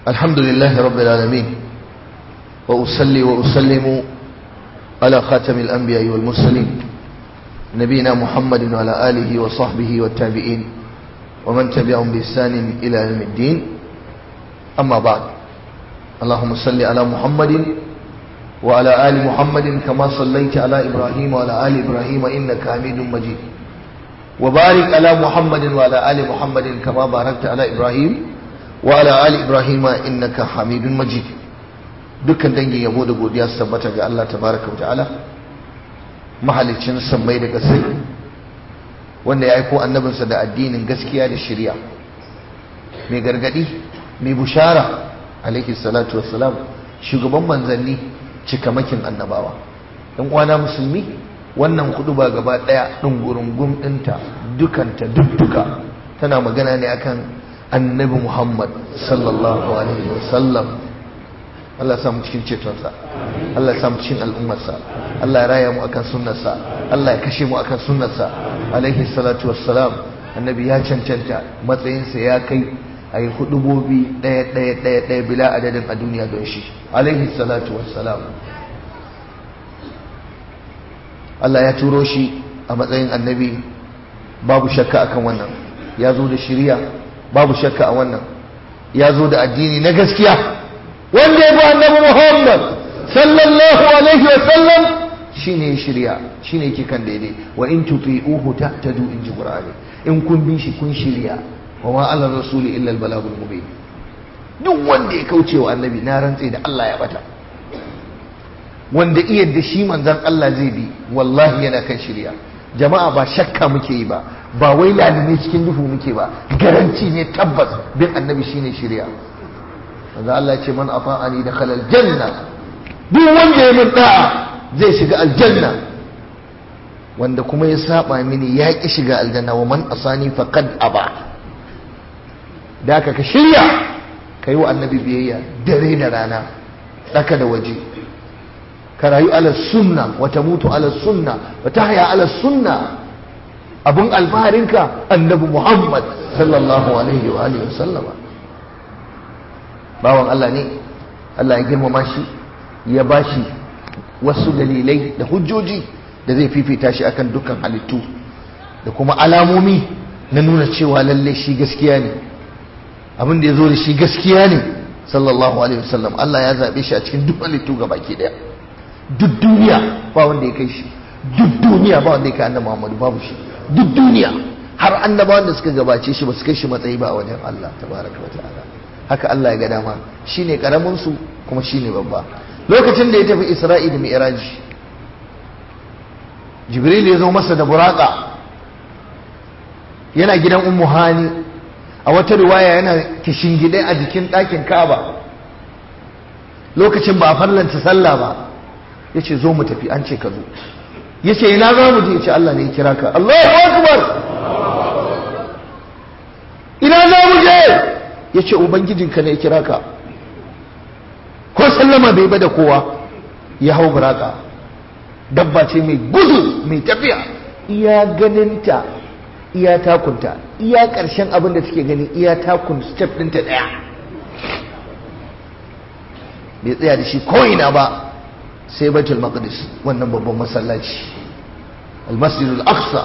الحمد لله رب العالمين وأصلي وأسلم على خاتم الأنبياء والمرسلين نبينا محمد وعلى آله وصحبه والتابعين ومن تبعهم بإحسان إلى يوم الدين أما بعد اللهم صل على محمد وعلى آل محمد كما صليت على إبراهيم وعلى آل إبراهيم إنك حميد مجيد وبارك على محمد وعلى آل محمد كما باركت على إبراهيم وعلى آل إبراهيم إنك حميد مجيد dukkan dangin yabo da godiya su tabbata ga Allah tabaraka wa ta'ala mahalicin sammai da kasai wanda ya aiko annabinsa da addinin gaskiya da shari'a mai gargadi mai bushara alaihi salatu wassalam shugaban manzanni cikamakin annabawa dan uwana musulmi wannan hudu ba gaba daya dungurungum dinta dukanta dukka tana magana ne akan annabi Muhammad sallallahu alaihi wasallam Allah ya samu cikin cetonsa Allah ya samu cikin al'ummarsa Allah ya raya mu akan sunnarsa Allah ya kashe mu akan sunnarsa alaihi salatu wassalam annabi ya cancanta matsayinsa ya kai a yi hudubobi ɗaya ɗaya ɗaya ɗaya bila adadin a duniya don shi alaihi salatu wassalam Allah ya turo shi a matsayin annabi babu shakka akan wannan ya zo da shiriya babu shakka a wannan ya zo da addini na gaskiya wanda ya bi annabi Muhammad sallallahu alaihi wa sallam shine shirya shine yake kan daidai wa in tuti'uhu tahtadu in ji qur'ani in kun bi shi kun shirya wa ma ala rasuli illa al balagul mubin duk wanda ya kauce wa annabi na rantse da Allah ya bata wanda iya da shi manzon Allah zai bi wallahi yana kan shirya jama'a ba shakka muke yi ba ba wai lalime cikin duhu muke ba garanti ne tabbas bin annabi shine shirya manzo Allah ce man ata'ani dakhala aljanna duk wanda ya min da'a zai shiga aljanna wanda kuma ya saba mini ya ki shiga aljanna wa man asani faqad aba da ka ka shirya kai wa annabi biyayya dare da rana daka da waje ka rayu ala sunna wa tamutu ala sunna wa tahya ala sunna abun alfaharinka annabi Muhammad sallallahu alaihi wa alihi wa sallama bawan Allah ne Allah ya girmama shi ya bashi wasu dalilai da hujjoji da zai fifita shi akan dukkan halittu da kuma alamomi na nuna cewa lalle shi gaskiya ne abin da ya zo da shi gaskiya ne sallallahu alaihi wasallam Allah ya zaɓe shi a cikin duk halittu ga baki ɗaya duk duniya ba wanda ya kai shi duk duniya ba wanda ya kai annabi Muhammadu babu shi duk duniya har annabawan da suka gabace shi ba su kai shi matsayi ba a wajen Allah tabaraka wa ta'ala haka Allah ya ga dama shine karamin su kuma shine babba lokacin da ya tafi Isra'i da Mi'raj Jibril ya zo masa da buraka yana gidan Ummu Hani a wata riwaya yana kishingide a jikin ɗakin Ka'aba lokacin ba a farlanta sallah ba yace zo mu tafi an ce ka zo yace ina za mu je yace Allah ne ya kira ka Allahu akbar ina za mu je ya ce ubangijinka ne ya kira ka ko sallama bai bada kowa ya hau buraka dabba ce mai gudu mai tafiya iya ganinta iya takunta iya ƙarshen abin da take gani iya takun step ɗinta ɗaya bai tsaya da shi ko'ina ba sai baitul maqdis wannan babban masallaci al-masjidul aqsa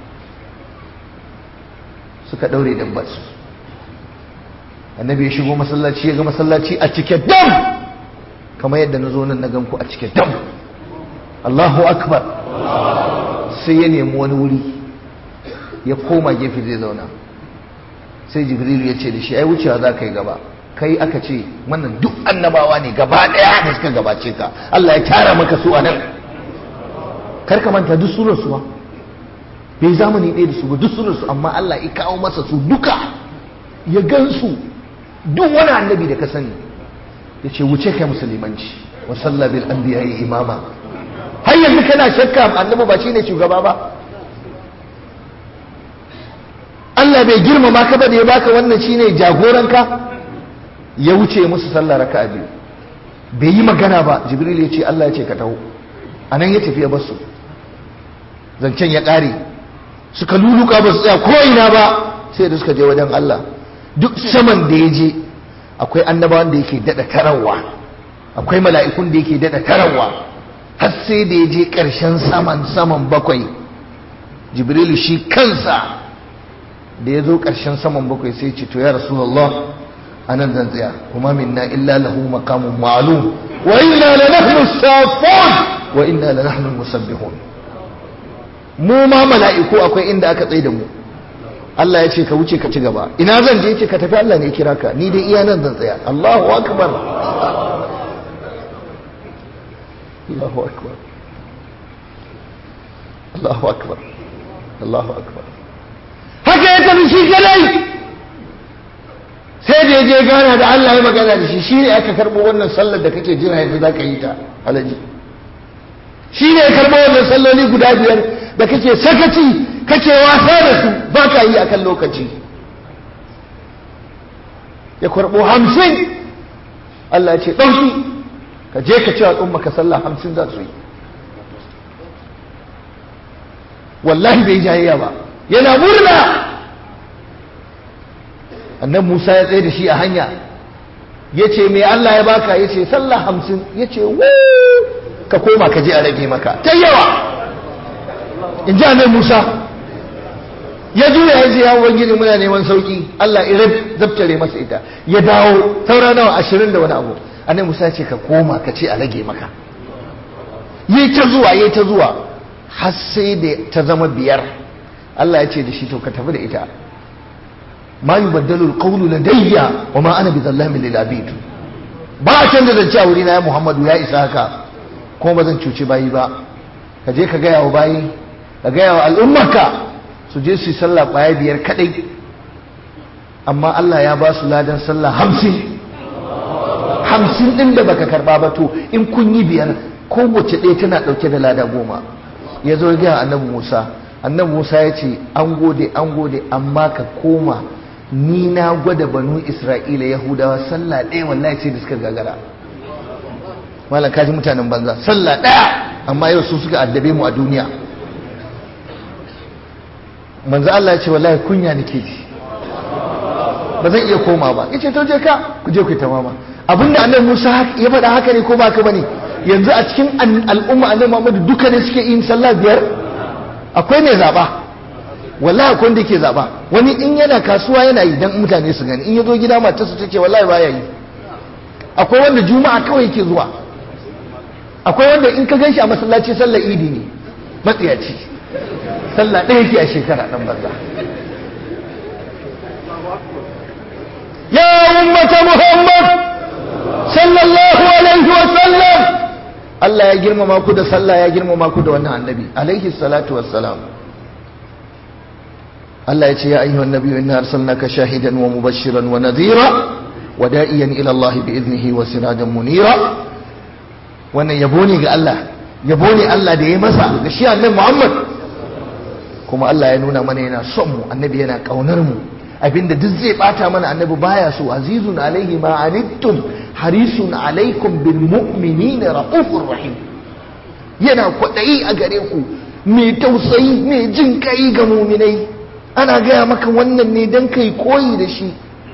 suka ɗaure dabbarsu annabi ya shigo masallaci ya ga masallaci a cike dam kamar yadda na zo nan na ganku a cike dam Allahu akbar sai ya nemi wani wuri ya koma gefe zai zauna sai jibrilu ya ce da shi ai wucewa za ka yi gaba kai aka ce wannan duk annabawa ne gaba daya da suka gabace ka Allah ya tara maka su a nan kar ka manta duk sunan su ba bai zamani ɗaya da su ba duk sunan su amma Allah ya kawo masa su duka ya gansu duk wani annabi da ka sani ya ce wuce kai musulmanci wa salla bil anbiya imama har yanzu kana shakka annabi ba shine shugaba ba Allah bai girmama ka ba da ya baka wannan shine jagoranka ya wuce musu sallah raka'a biyu bai yi magana ba jibril ya ce Allah ya ce ka taho anan ya tafi ya basu zancen ya ƙare suka luluka ba su tsaya ko ina ba sai da suka je wajen Allah duk saman da ya je akwai annabawan da yake dada tarawa akwai mala'ikun da yake dada tarawa har sai da ya je ƙarshen saman saman bakwai jibrilu shi kansa da ya zo ƙarshen saman bakwai sai ce to ya rasulullah anan zan tsaya kuma minna illa lahu maqamun ma'lum wa inna la nahnu safun wa inna la nahnu musabbihun mu ma mala'iku akwai inda aka tsaye da mu Allah ya ce ka wuce ka ci gaba ina zan je ce ka tafi Allah ne ya kira ka ni dai iya nan zan tsaya Allahu akbar Allahu akbar Allahu akbar Allahu akbar haka ya tafi shi kadai sai da ya je gana da Allah ya magana da shi shi ne aka karɓo wannan sallar da kake jira yanzu za ka yi ta alaji shi ne ya karɓo wannan salloli guda biyar da kake sakaci kake wasa da su ba ka yi akan lokaci ya karɓo hamsin Allah ya ce ɗauki ka je ka ce wa tsumma ka sallah hamsin za su yi wallahi bai jayayya ba yana murna annan musa ya tsaye da shi a hanya ya ce mai allah ya baka ya ce sallah hamsin ya ce ka koma ka je a rage maka ta yawa in ji annan musa ya juya ya ce yawon gini muna neman sauki allah irab zabtare masa ita ya dawo saura nawa ashirin da wani abu annan musa ya ce ka koma ka ce a rage maka yi ta zuwa yi ta zuwa har sai da ta zama biyar Allah ya ce da shi to ka tafi da ita ma yubaddalu alqawlu ladayya wa ma ana bizallamin lil abid ba a canza zance a wurina ya Muhammadu ya isa haka kuma ba zan cuci bayi ba ka je ka gaya wa bayi ka gaya wa al'ummarka su je su yi sallah baya biyar kadai amma Allah ya ba su ladan sallah hamsin hamsin din da baka karba ba to in kun yi biyar kowace ɗaya tana ɗauke da lada goma ya zo gaya annabi musa annabi musa ya ce an gode an gode amma ka koma ni na gwada banu isra'ila yahudawa sallah ɗaya wallahi ce da suka gagara malam kaji mutanen banza sallah ɗaya amma yau su suka addabe mu a duniya manzo Allah ya ce wallahi kunya nake ji ba zan iya koma ba yace to je ka ku je ku tamama abinda annabi Musa ya faɗa haka ne ko ba haka bane yanzu a cikin al'umma annabi Muhammadu duka ne suke yin sallah biyar akwai mai zaba wallahi akwai wanda yake zaba wani in yana kasuwa yana yi dan mutane su gani in ya zo gida matarsa ta ce wallahi baya yi akwai wanda juma'a kawai yake zuwa akwai wanda in ka gan shi a masallaci sallar idi ne matsiyaci sallah ɗaya yake a shekara ɗan banza ya ummata muhammad sallallahu alaihi wa sallam Allah ya girmama ku da sallah ya girmama ku da wannan annabi alaihi salatu wassalam Allah ya ce ya ayyuhan nabiyyu inna arsalnaka shahidan wa mubashiran wa nadhira wa da'iyan ila Allah bi idnihi wa sirajan munira wannan yabo ne ga Allah yabo ne Allah da ya masa ga shi annabi Muhammad kuma Allah ya nuna mana yana son mu annabi yana kaunar mu abinda duk zai bata mana annabi baya so azizun alaihi ma anittum harisun alaikum bil mu'minina raufur rahim yana kwadayi a gare ku mai tausayi mai jin kai ga muminai ana gaya maka wannan ne dan kai koyi da shi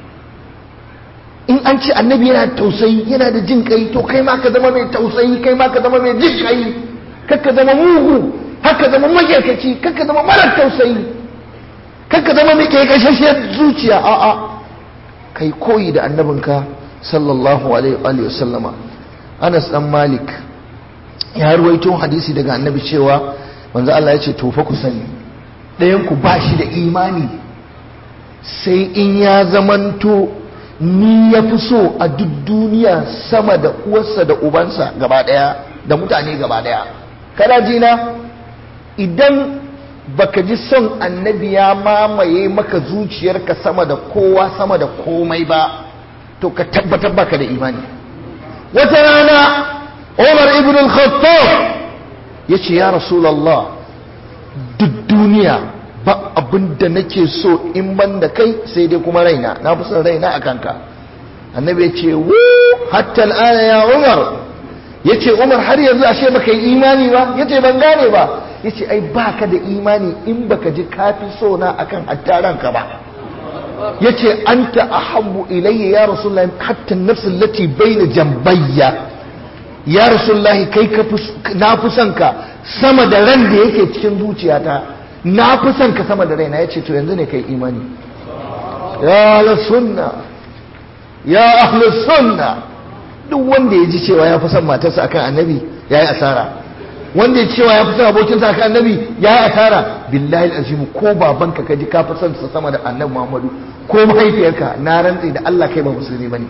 in an ce annabi yana tausayi yana da jin kai to kai ma ka zama mai tausayi kai ma ka zama mai jin kai kakka zama mugu haka zama magyarkaci kakka zama marar tausayi kakka zama mai kai kashashiyar zuciya a'a kai koyi da annabinka sallallahu alaihi wa sallama Anas dan Malik ya ruwaito hadisi daga annabi cewa manzo Allah ya ce to fa ku sani ɗayan ku ba shi da imani sai in ya zamanto ni ya fi so a duk duniya sama da uwarsa da ubansa gaba ɗaya da mutane gaba ɗaya kana jina idan baka ji son annabi ya mamaye maka zuciyarka sama da kowa sama da komai ba to ka tabbatar baka da imani wata rana Umar ibn al-Khattab yace ya Rasulullah duk duniya ba abin da nake so in ban da kai sai dai kuma raina na fi son raina a kanka annabi ya ce wu hatta al'ana ya Umar yace Umar har yanzu ashe baka yi imani ba yace ban gane ba yace ai baka da imani in baka ji kafi so na akan hattaranka ba yace anta ahabbu ilayya ya rasulullahi hatta an-nafs allati bayna jambayya ya rasulullahi kai ka na fi son ka sama da ran da yake cikin zuciyata na fi son ka sama da raina yace to yanzu ne kai imani ya la sunna ya ahli sunna duk wanda ya ji cewa ya fi son matarsa akan annabi yayi asara wanda ya cewa ya fi son abokinsa akan annabi yayi asara billahi alazim ko babanka ka ji ka fi son sa sama da annabi Muhammadu ko mahaifiyarka na rantsi da Allah kai ba musulmi bane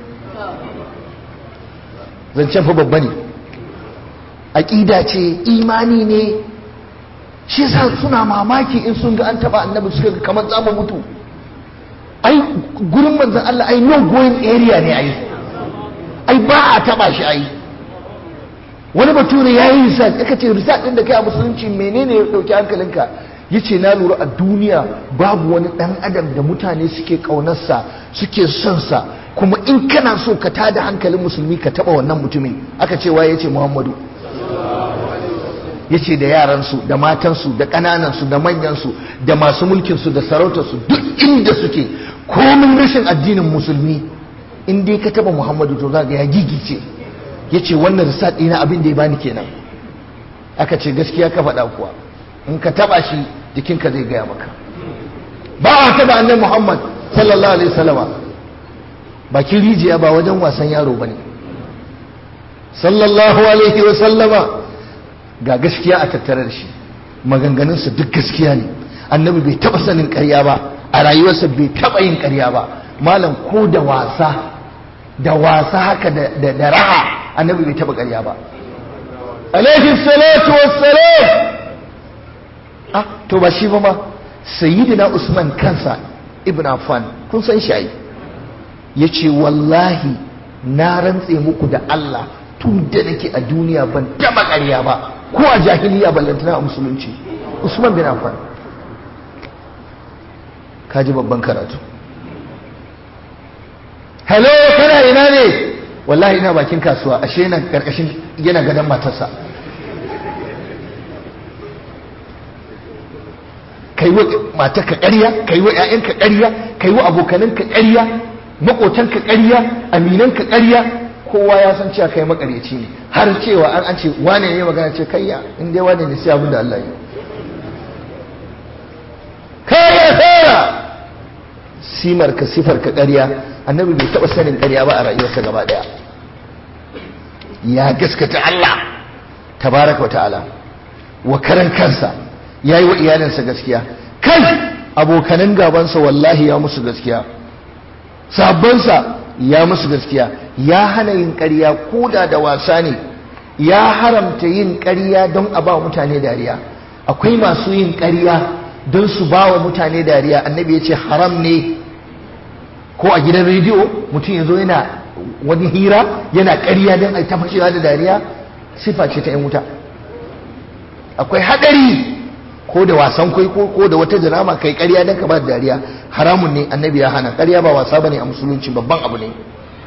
zancen fa babba ne aƙida ce imani ne shi yasa suna mamaki in sun ga an taba annabi suka ga kamar za mu mutu ai gurin manzon Allah ai no going area ne ai ai ba a taba shi ai wani bature ya yi research aka ce research din da kai a musulunci menene ya dauki hankalinka yace na lura a duniya babu wani dan adam da mutane suke kaunarsa suke son sa kuma in kana so ka tada hankalin musulmi ka taba wannan mutumin aka ce waye yace Muhammadu yace da yaransu da matansu da ƙananansu da manyansu da masu mulkinsu da sarautarsu duk inda suke komin rashin addinin musulmi in dai ka taba Muhammadu to zaka ya gigice yace wannan research ɗina abin da ya bani kenan aka ce gaskiya ka faɗa kuwa in ka taba shi jikinka zai gaya maka ba a taba annabi Muhammad sallallahu alaihi wasallama bakin rijiya ba wajen wasan yaro bane sallallahu alaihi wasallama ga gaskiya a tattare da shi maganganunsa duk gaskiya ne annabi bai taba sanin ƙarya ba a rayuwarsa bai taba yin ƙarya ba malam ko da wasa da wasa haka da raha annabi bai taba ƙarya ba alaihi salatu wassalam ah to ba shi ba ma sayyidina usman kansa ibn affan kun san shi ai yace wallahi na rantse muku da Allah tun da nake a duniya ban taba ƙarya ba ko a jahiliya ballantana a musulunci usman bin affan kaji babban karatu hello kana ina ne wallahi ina bakin kasuwa ashe yana karkashin yana gadon matarsa kai wa matarka ƙarya kai wa ƴaƴanka ƙarya kai wa abokananka ƙarya maƙotanka ƙarya aminanka ƙarya kowa ya san cewa kai makaryaci ne har cewa an an ce wane ne magana ce kayya in dai wane ne sai abin da Allah yi kayya tsara simar ka sifar ka ƙarya annabi bai taɓa sanin ƙarya ba a rayuwarsa gaba ɗaya ya gaskata Allah tabaraka wa ta'ala wa karan kansa ya yi wa iyalinsa gaskiya kai abokanan gabansa wallahi ya musu gaskiya sabonsa ya musu gaskiya ya hana yin ƙarya koda da wasa ne ya haramta yin ƙarya don a ba mutane dariya akwai masu yin ƙarya don su ba wa mutane dariya annabi ya ce haram ne ko a gidan rediyo mutum ya zo yana wani hira yana ƙarya don a ta fashewa da dariya sifa ce ta 'yan wuta akwai haɗari ko da wasan kwai ko da wata drama kai ƙarya don ka ba da dariya haramun ne annabi ya hana ƙarya ba wasa bane a musulunci babban abu ne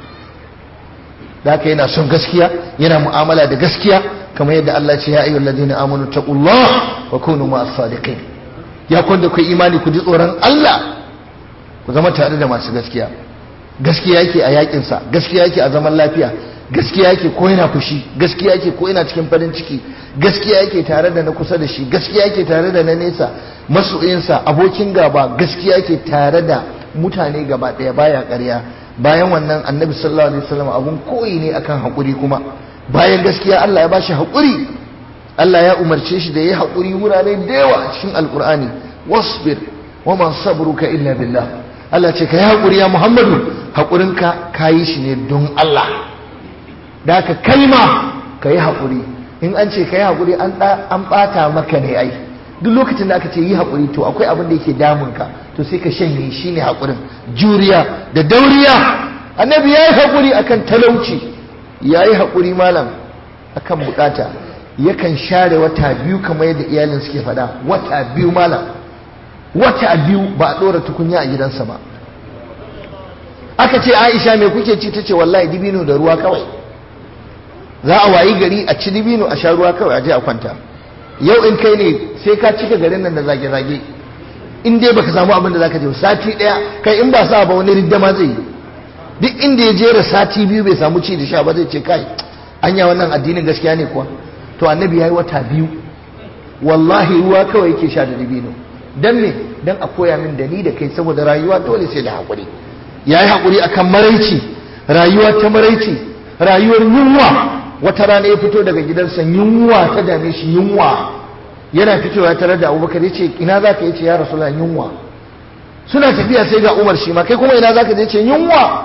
da haka yana son gaskiya yana mu'amala da gaskiya kamar yadda Allah ce ya ayyuhal ladina amanu taqullah wa kunu ma'as sadiqin ya kwanda ku imani ku ji tsoron Allah ku zama tare da masu gaskiya gaskiya yake a yakin sa gaskiya yake a zaman lafiya gaskiya yake ko yana fushi gaskiya yake ko yana cikin farin ciki gaskiya yake tare da na kusa da shi gaskiya yake tare da na nesa masoyinsa abokin gaba gaskiya yake tare da mutane gaba ɗaya baya ƙarya bayan wannan annabi sallallahu alaihi wasallam abun koyi ne akan haƙuri kuma bayan gaskiya Allah ya bashi haƙuri Allah ya umarce shi da yayi haƙuri wurare da yawa a cikin alƙur'ani wasbir wa man sabruka illa billah Allah ce kai haƙuri ya Muhammadu haƙurinka kayi shi ne don Allah da ka kai ma ka yi haƙuri in an ce ka yi haƙuri an ɓata maka ne ai duk lokacin da aka ce yi haƙuri to akwai abin da yake damunka to sai ka shanye shi ne haƙurin juriya da dauriya annabi ya yi haƙuri akan talauci ya yi haƙuri malam akan bukata yakan share wata biyu kamar yadda iyalin suke faɗa wata biyu malam wata biyu ba a ɗora tukunya a gidansa ba aka ce aisha me kuke ci ta ce wallahi dibino da ruwa kawai za a wayi gari a ci dibino a sha ruwa kawai a je a kwanta yau in kai ne sai ka cika garin nan da zage-zage in dai baka samu abin da zaka je sati daya kai in ba sa ba wani ridda ma zai yi duk inda ya jera sati biyu bai samu ci da sha ba zai ce kai anya wannan addinin gaskiya ne kuwa to annabi yayi wata biyu wallahi ruwa kawai yake sha da dabino dan me dan a koya min da ni da kai saboda rayuwa dole sai da hakuri yayi hakuri akan maraici rayuwa ta maraici rayuwar yunwa wata rana ya fito daga gidansa yunwa ta dame shi yunwa yana fitowa tare da abubakar ya ce ina za ka yi ce ya rasu yunwa suna tafiya sai ga umar shi ma kai kuma ina za ka je ce yunwa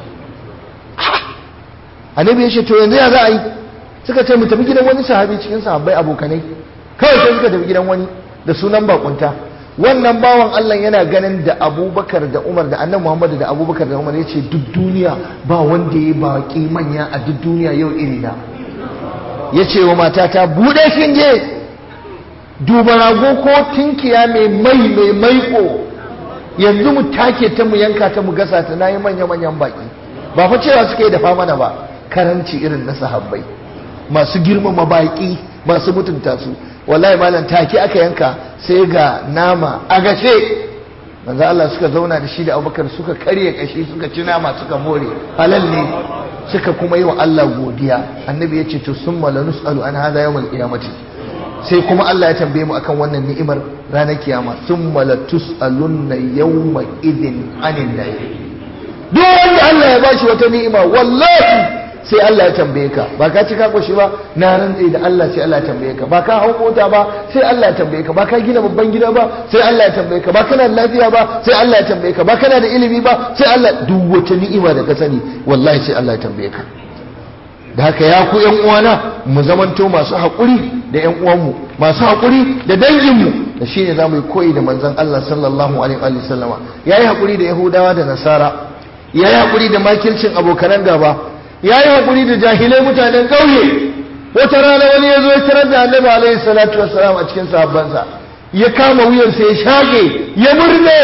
annabi ya ce to yanzu ya za a yi suka ce mu tafi gidan wani sahabi cikin sahabbai abokanai kawai sai suka tafi gidan wani da sunan bakunta wannan bawan Allah yana ganin da abubakar da umar da annan muhammadu da abubakar da umar ya ce duk duniya ba wanda ya baki manya a duk duniya yau irina ya ce wa matata buɗe shinge duba rago ko tinkiya mai mai mai maiko yanzu mu take ta mu yanka ta mu gasa ta nayi manya manyan baki ba fa cewa suka yi dafa mana ba karanci irin na sahabbai masu girmama baki masu mutunta su wallahi malam take aka yanka sai ga nama a gashe manzo Allah suka zauna da shi da Abubakar suka karye kashi suka ci nama suka more halal ne suka kuma yi wa Allah godiya annabi ya ce to summa lanus'alu an hadha yawmal qiyamati sai kuma Allah ya tambaye mu akan wannan ni'imar ranar kiyama summa latus'alunna yawma idhin anin na'im duk wanda Allah ya bashi wata ni'ima wallahi sai Allah ya tambaye ka ba ka ci ka koshi ba na rantse da Allah sai Allah ya tambaye ka ba ka hau mota ba sai Allah ya tambaye ka ba ka gina babban gida ba sai Allah ya tambaye ka ba kana da lafiya ba sai Allah ya tambaye ka ba kana da ilimi ba sai Allah duk wata ni'ima da ka sani wallahi sai Allah ya tambaye ka da haka ya ku yan uwana mu zamanto masu haƙuri da yan uwanmu masu haƙuri da danginmu da shine zamu yi koyi da manzon Allah sallallahu alaihi wa sallama yayi haƙuri da Yahudawa da Nasara yayi haƙuri da makircin abokanan gaba ya yi haƙuri da jahilai mutanen ƙauye wata rana wani ya zo ya tarar da annabi alaihi salatu wassalam a cikin sahabbansa ya kama wuyansa ya shage ya murne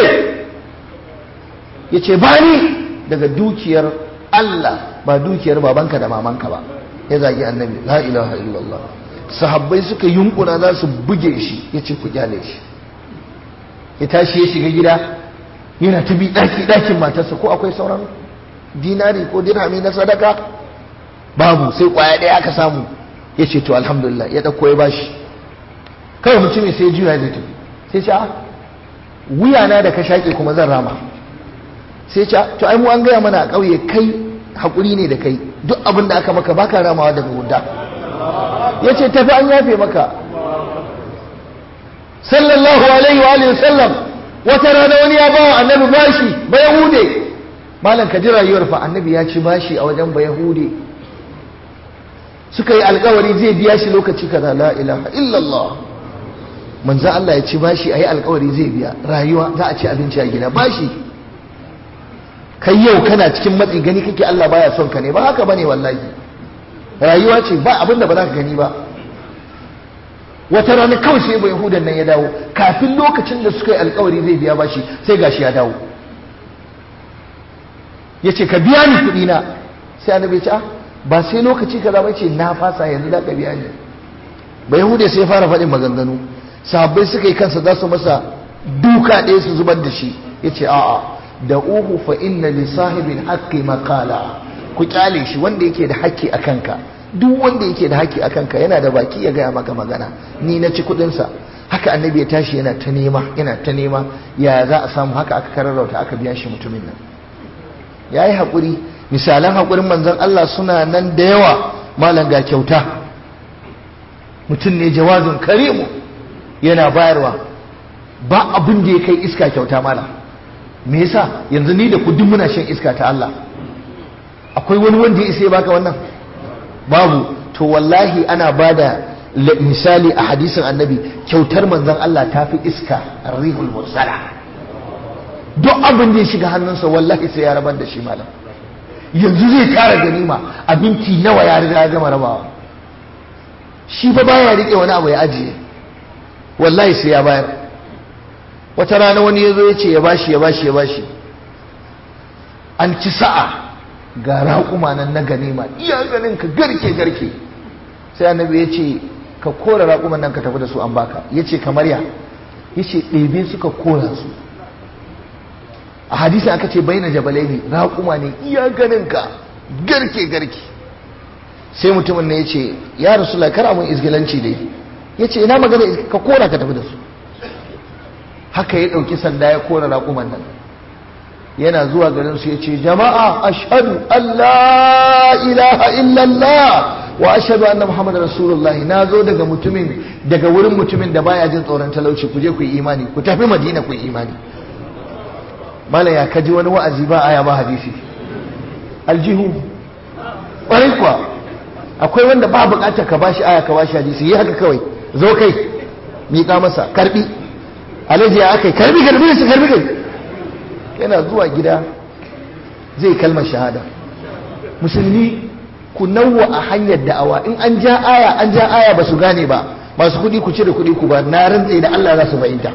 ya ce ba ni daga dukiyar Allah ba dukiyar babanka da mamanka ba ya zagi annabi la ilaha illallah sahabbai suka yunkuna za su buge shi ya ce ku kyale shi ya tashi ya shiga gida yana ta bi ɗaki ɗakin matarsa ko akwai sauran dinari ko dirhami na sadaka babu sai kwaya ɗaya aka samu ya ce to alhamdulillah ya ɗauko ya bashi kawai mutumin sai juya zai tafi sai ce wuya na da ka shaƙe kuma zan rama sai ce to ai mu an gaya mana a ƙauye kai haƙuri ne da kai duk abin da aka maka baka ramawa daga guda ya ce tafi an yafe maka sallallahu alaihi wa alihi sallam wata rana wani ya bawa annabi bashi ba yahude malam ka ji rayuwar fa annabi ya ci bashi a wajen ba yahude suka yi alkawari zai biya shi lokaci kaza la ilaha illallah manzo Allah ya ci bashi ayi alkawari zai biya rayuwa za a ci abinci a gida bashi kai yau kana cikin matsi gani kake Allah baya son ka ne ba haka bane wallahi rayuwa ce ba abin da ba za ka gani ba wata rana kawai sai ba yahudan nan ya dawo kafin lokacin da suka yi alkawari zai biya bashi sai gashi ya dawo ya ce ka biya ni kuɗi na sai annabi ya ce ba sai lokaci kaza ba ce na fasa yanzu da ka biya ni ba yahude sai ya fara faɗin maganganu sahabbai suka yi kansa za su masa duka ɗaya su zubar da shi ya ce a'a da uhu fa inna li sahibin haqqi maqala ku kyale shi wanda yake da haƙƙi a kanka duk wanda yake da haƙƙi a kanka yana da baki ya gaya maka magana ni na ci kuɗinsa haka annabi ya tashi yana ta nema yana ta nema ya za a samu haka aka kararrauta aka biya shi mutumin nan ya yi haƙuri misalan haƙurin manzon Allah suna nan da yawa malam ga kyauta mutum ne jawazin karimu yana bayarwa ba abin da ya kai iska kyauta malam me yasa yanzu ni da ku duk muna shan iska ta Allah akwai wani wanda ya isa ya baka wannan babu to wallahi ana bada misali a hadisin annabi kyautar manzon Allah ta fi iska rihul mursala duk abin da ya shiga hannunsa wallahi sai ya rabar da shi malam yanzu zai tara ganima abinci nawa ya riga ya gama rabawa shi fa baya rike wani abu ya ajiye wallahi sai ya bayar wata rana wani ya zo ya ce ya bashi ya bashi ya bashi an ci sa'a ga raƙuma nan na ganima iya ganin ka garke garke sai annabi ya ce ka kora raƙuman nan ka tafi da su an baka ya ce kamar ya yace ɗebe suka kora su a hadisi aka ce baina jabalai ne raƙuma ne iya ganinka garke garke sai mutumin ne ya ce ya rasu kar mun izgilanci dai ya ce ina magana ka kora ka tafi da su haka ya ɗauki sanda ya kora raƙuman nan yana zuwa garin su ya ce jama'a ashhadu Allah ilaha illallah wa ashhadu anna muhammadar rasulullahi na zo daga mutumin daga wurin mutumin da baya jin tsoron talauci ku je ku yi imani ku tafi madina ku yi imani mala ya kaji wani wa'azi ba aya ba hadisi aljihu ƙwarai kuwa akwai wanda ba buƙatar ka bashi aya ka bashi hadisi yi haka kawai zo kai miƙa masa karbi alaji ya akai karbi karbi da shi karbi kai yana zuwa gida zai kalmar shahada musulmi ku nawwa a hanyar da'awa in an ja aya an ja aya ba su gane ba masu kuɗi ku cire kuɗi ku ba na rantse da Allah za su fahimta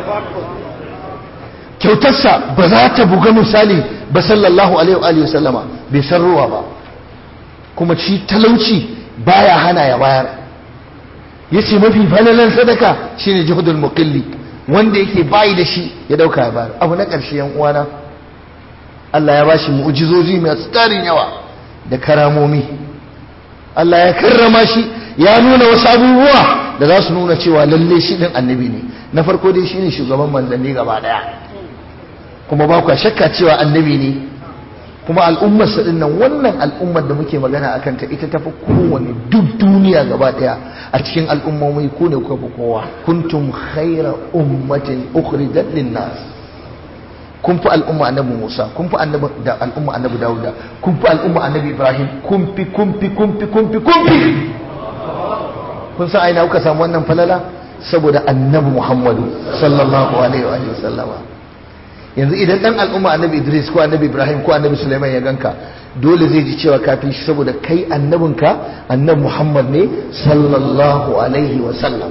kyautarsa ba za ta buga misali ba sallallahu alaihi wa sallama bai san ruwa ba kuma ci talauci baya hana ya bayar yace mafi falalan sadaka shine juhudul muqilli wanda yake bayi da shi ya dauka ya bayar abu na ƙarshe yan uwana Allah ya bashi mu'jizoji mai tsarin yawa da karamomi Allah ya karrama shi ya nuna wasu abubuwa da za su nuna cewa lalle shi din annabi ne na farko dai shine shugaban manzanni gaba daya kuma ba ku shakka cewa annabi ne kuma al'ummar sa dinnan wannan al'ummar da muke magana akan ta ita tafi kowane duk duniya gaba daya a cikin al'ummomi ku ne kuka fi kowa kuntum khaira ummatin ukhrijat lin-nas kun fi al'umma annabi Musa kun fi annabi da al'umma annabi Dawuda kun fi al'umma annabi Ibrahim kun fi kun fi kun fi kun fi kun fi kun san aina kuka samu wannan falala saboda annabi Muhammadu sallallahu alaihi wa sallama yanzu idan dan al'umma annabi Idris ko annabi Ibrahim ko annabi Sulaiman ya ganka dole zai ji cewa kafin shi saboda kai annabinka annabi Muhammad ne sallallahu alaihi wa sallam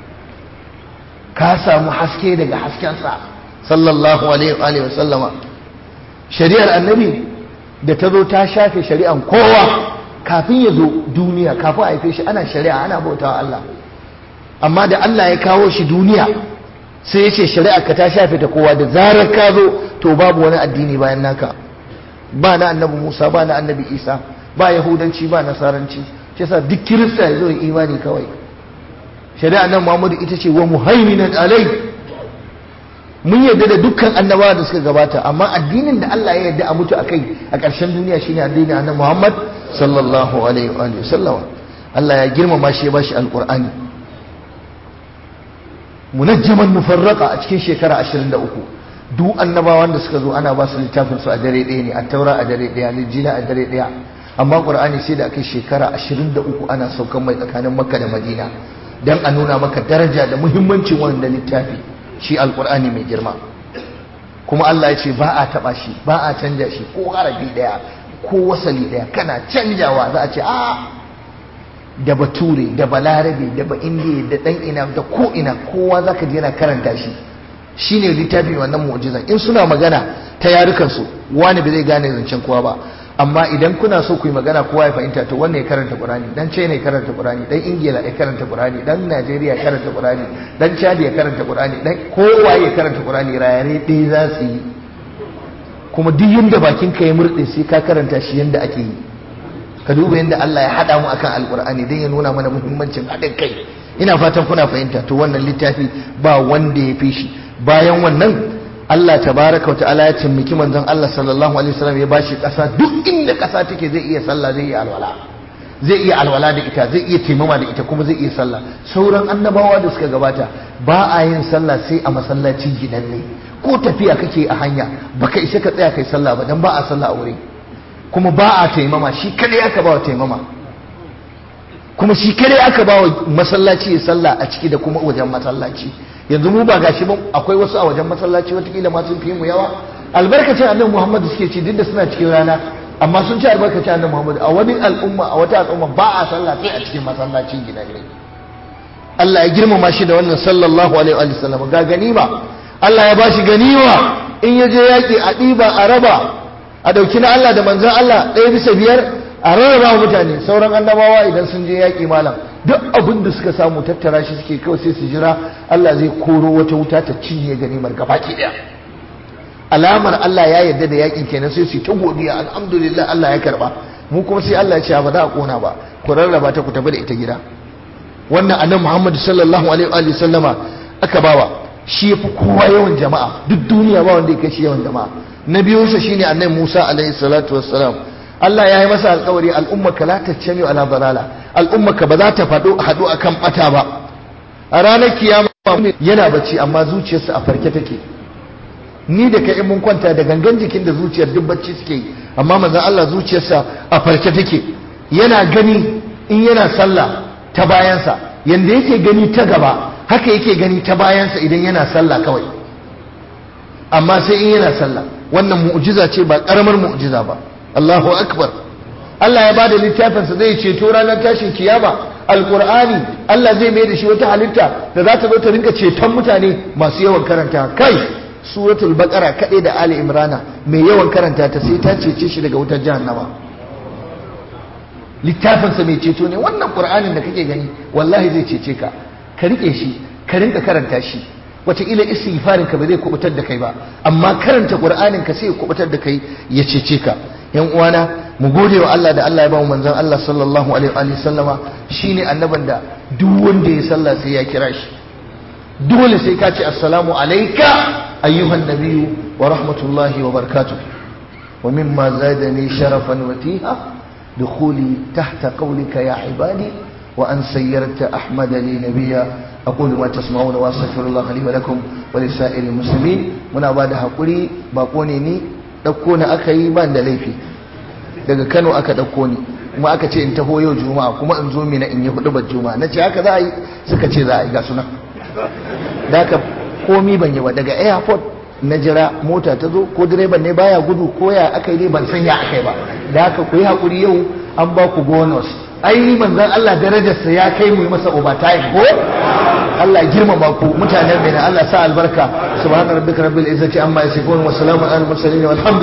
ka samu haske daga haskensa sallallahu alaihi wa sallama shari'ar annabi da ta zo ta shafe shari'an kowa kafin ya zo duniya kafin a haife shi ana shari'a ana bautawa Allah amma da Allah ya kawo shi duniya sai ya ce shari'a ka ta shafe ta kowa da zarar ka zo to babu wani addini bayan naka ba na annabi Musa ba na annabi Isa ba yahudanci ba nasaranci shi yasa duk kirista ya zo ya imani kawai shari'a nan Muhammadu ita ce wa muhaiminan alai mun yarda da dukkan annabawa da suka gabata amma addinin da Allah ya yarda a mutu akai a ƙarshen duniya shine addinin annabi Muhammad sallallahu alaihi wa sallam Allah ya girmama shi ya bashi alqur'ani munajjaman mufarraqa a cikin shekara 23 duk annabawan da suka zo ana ba su littafin su a dare ɗaya ne a taura a dare ɗaya lijila a dare ɗaya amma qur'ani sai da akai shekara 23 ana saukan mai tsakanin makka da madina dan a nuna maka daraja da muhimmancin wannan littafi shi alqur'ani mai girma kuma Allah ya ce ba a taba shi ba a canja shi ko harafi daya ko wasali daya kana canjawa za a ce a da bature da balarabe da ba indiya da dan ina da ko ina kowa zaka je yana karanta shi shine littafin wannan mu'jizan in suna magana ta yarukan su wani ba zai gane zancen kowa ba amma idan kuna so ku yi magana kowa ya fahimta to wannan ya karanta Qur'ani dan China ya karanta Qur'ani dan Ingila ya karanta Qur'ani dan Najeriya ya karanta Qur'ani dan Chad ya karanta Qur'ani dan kowa ya karanta Qur'ani rayare ɗaya za su yi kuma duk yanda bakin ka ya murde sai ka karanta shi yanda ake yi ka duba yanda Allah ya hada mu akan Alqur'ani dan ya nuna mana muhimmancin haɗin kai ina fatan kuna fahimta to wannan littafi ba wanda ya fi shi bayan wannan Allah tabaraka wa ta'ala ya cimmiki manzon Allah sallallahu alaihi wasallam ya bashi ƙasa duk inda ƙasa take zai iya sallah zai iya alwala zai iya alwala da ita zai iya taimama da ita kuma zai iya sallah sauran annabawa da suka gabata ba a yin sallah sai a masallaci gidanne ko tafiya kake a hanya baka isa ka tsaya kai sallah ba dan ba a sallah a wuri kuma ba a taimama shi kadai aka ba wa taimama kuma shi kadai aka ba wa masallaci ya sallah a ciki da kuma wajen masallaci yanzu mu ba gashi ba akwai wasu a wajen masallaci watakila ma sun fi mu yawa albarkacin annabi Muhammad suke ci duk da suna cikin rana amma sun ci albarkacin annabi Muhammad a wani al'umma a wata al'umma ba a sallah sai a cikin masallacin gida ne Allah ya girmama shi da wannan sallallahu alaihi wa sallam ga ganima Allah ya bashi ganima in ya je yaki a ɗiba a raba a dauki na Allah da manzon Allah ɗaya bisa biyar a rarraba wa mutane sauran annabawa idan sun je yaki malam duk abin da suka samu tattara shi suke kawai sai su jira Allah zai koro wata wuta ta cinye ganimar gabaki daya alamar Allah ya yarda da yakin kenan sai su ta godiya alhamdulillah Allah ya karba mu kuma sai Allah ya ce ba za a kona ba ku rarraba ta ku tafi da ita gida wannan annabi Muhammad sallallahu alaihi wa sallama aka bawa shi yafi kowa yawan jama'a duk duniya ba wanda ya kai shi yawan jama'a na biyunsa shine annabi Musa alaihi salatu wassalam Allah ya yi masa alkawari al'ummaka la tajtami ala dalala al'ummaka ba za ta faɗo haɗu akan bata ba a ranar kiyama yana bacci amma zuciyarsa a farke take ni da kai mun kwanta da gangan jikin da zuciyar duk bacci suke yi amma manzon Allah zuciyarsa a farke take yana gani in yana sallah ta bayansa yanda yake gani ta gaba haka yake gani ta bayansa idan yana sallah kawai amma sai in yana sallah wannan mu'jiza ce ba karamar mu'jiza ba Allahu akbar Allah ya bada littafinsa zai ceto ranar tashin kiyama alqur'ani Allah zai mai da shi wata halitta da za ta zo ta rinka ceton mutane masu yawan karanta kai suratul baqara kadai da ali imrana mai yawan karanta ta sai ta cece shi daga wutar jahannama littafinsa mai ceto ne wannan qur'anin da kake gani wallahi zai cece ka ka rike shi ka rinka karanta shi wataƙila istighfarin ka ba zai kubutar da kai ba amma karanta qur'anin ka sai ya kubutar da kai ya cece ka yan uwana mu gode wa Allah da Allah ya ba mu manzon Allah sallallahu alaihi wa sallama shine annaban da duk wanda ya sallah sai ya kira shi dole sai ka ce assalamu alayka ayyuhan nabiyyu wa rahmatullahi wa barakatuh wa mimma zadani sharafan wa tiha دخولي تحت قولك يا عبادي وأن سيرت أحمد لي نبيا أقول ما تسمعون وأستغفر الله لي ولكم ولسائر المسلمين muna ba da haƙuri baƙo ne ni ɗauko na aka yi ban da laifi daga kano aka ɗauko ni kuma aka ce in taho yau juma'a kuma in zo mina in yi hudu ba juma'a na ce haka za a yi suka ce za a yi ga suna da haka komi ban yi ba daga airport na jira mota ta zo ko direban ne baya gudu ko ya aka yi ban san ya aka yi ba da haka ku yi haƙuri yau an ba ku bonus ai manzon Allah darajarsa ya kai mu masa overtime ko Allah girmama ku mutanen mai Allah sa albarka subhana rabbika rabbil izzati amma yasifun wa salamun alal mursalin walhamdulillah